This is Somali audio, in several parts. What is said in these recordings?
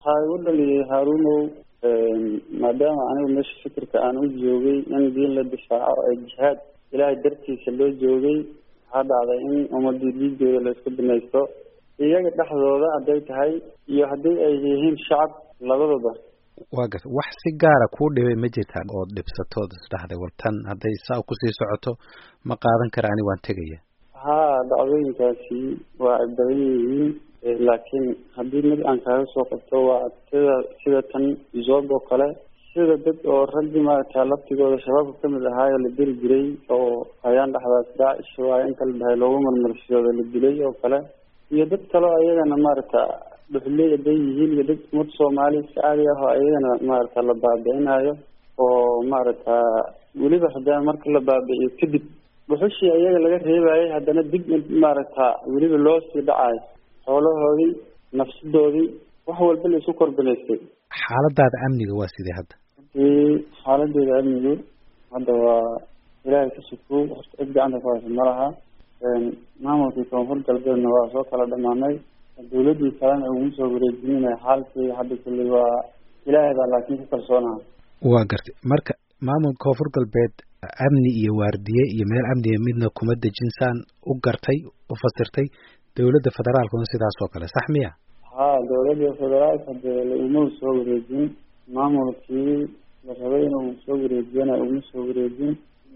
waxaa igu dhaliyay haarunow maadaama anigu meesha fikirka aan u joogay in diin la difaaco ee jihaad ilaahay dartiisa loo joogay waxaa dhacday in ummadii dhiigooda la isku binaysto iyaga dhexdooda hadday tahay iyo haddii ay yihiin shacab labadaba waa garta wax si gaara kuu dhibay ma jirtaa ood dhibsatood isdhahday war tan hadday saa kusii socoto ma qaadan kara ani waan tegaya haa dhacdooyinkaasi waa ay badan yihiin laakiin haddii mid aan kaaga soo qabto waa sida sida tan zoob oo kale sida dad oo raggii maaragta laftigooda shabaabka kamid ahaayoo la diri jiray oo hayaan dhexdaas daacish waayo inta la dhahay loogu marmarsiyooda la dilay oo kale iyo dad kaleo ayagana maaragta dhuxley haday yihiin iyo dad umad soomaali si caadi ah oo ayagana maaragta la baabi'inayo oo maaragta weliba haddana marka la baabi'iyo kadib dhuxushii ayaga laga reebayay haddana dib maaragta weliba loo sii dhacayo xoolahoodii nafsadoodii wax walba la isu korbinaystay xaaladaada amniga waa sidee hadda hadii xaaladeeda amnigu hadda waa ilaahay ka sukow horta cid gacanta ku haysa ma laha maamulkii koonfur galbeedna waa soo kala dhamaanay dawladii kalena uguma soo wareejinina xaalkii hadda kulley waa ilaahay baa laakiin ku kalsoonaha waa gartay marka maamulka koonfur galbeed amni iyo waardiye iyo meel amniga midna kuma dejinsaan u gartay u fasirtay dawladda federaalkuna sidaas oo kale sax miya ha dawladda federaalka dee lauma soo wareejin maamulkii la rabay inuu soo wareejiyana uma soo wareejin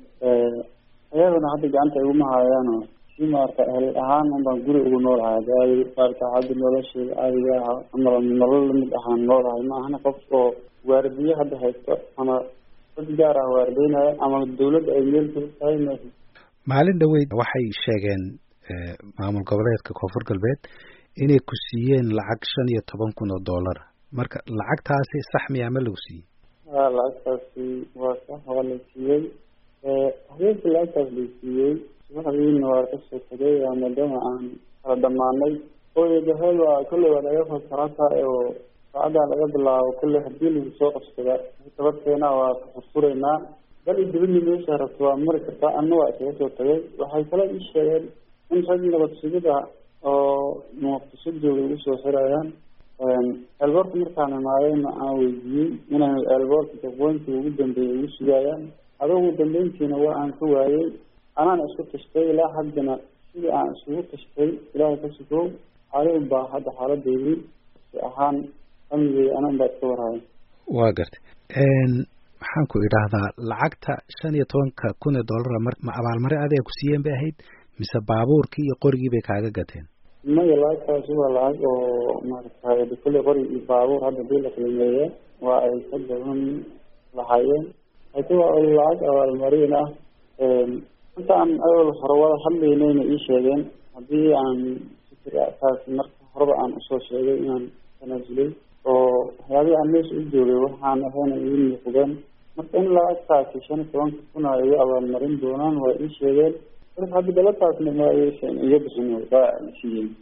ayaguna hadda gacanta iguma hayaano si maarata ehel ahaan un baan guri ugu noolahay adi maarata hadda nolosheeda caadiga ah ama nolol lamid ahaan noolahay ma ahana qof oo waardiye hadda haysto ama dad gaar ah waardeynaya ama dawladda ay meel kula tahay ma maalin dhaweyd waxay sheegeen maamul goboleedka koonfur galbeed inay ku siiyeen lacag shan iyo toban kun oo dollar marka lacagtaasi sax miyaa ma lagu siiyey ha lacagtaasi waa sax waa la siiyey habeenkii lacagtaas la siiyey subaxdiina waa kasoo tagay maadaama aan kala dhamaanay ooyadahel waa kolley waa laga fasarata oo saacaddaa laga bilaabo kolley hadii lagu soo qabsada tabadkeena waa kafurfuraynaa bal i dibadni meesha rabto waa mari kartaa ana waa isaga soo tagay waxay kale ii sheegeen in rag nabad sugida oo muqdisho jooga igu soo xirayaan eelboorka markaan imaadayna aan weydiiyey inay eelboorka daqooyinkii ugu dambeeyay igu sugayaan ada ugu dambeyntiina waa aan ka waayey anaana isku tashtay ilaa haddana sidii aan isugu tashtay ilaahay ka sukow xaalin baa hadda xaaladeydi si ahaan amnigey anan baa iska warhaya waa gartay maxaan ku idhaahdaa lacagta shan iyo tobanka kun ee dollara mar ma abaalmare adiga ku siiyeen bay ahayd mise baabuurkii iyo qorigii bay kaaga gateen maya lacagtaasi waa lacag oo maaragtay kulle qori iyo baabuur hadda dii la qiimeeya waa ay ka badan lahaayeen laakiin waa lacag abaalmarin ah inta aan awal hore wada hadlaynayna ii sheegeen haddii aan fikirkaas marka horeba aan usoo sheegay inaan tanaasulay oo waxyaabihii aan meesha u joogay waxaan ahayna ii muuqdeen marka in lacagtaasi shan iyo tobanka kun a igu abaalmarin doonaan waa ii sheegeen marka hadda galataasna ma aysan iga bixin waa siiyeen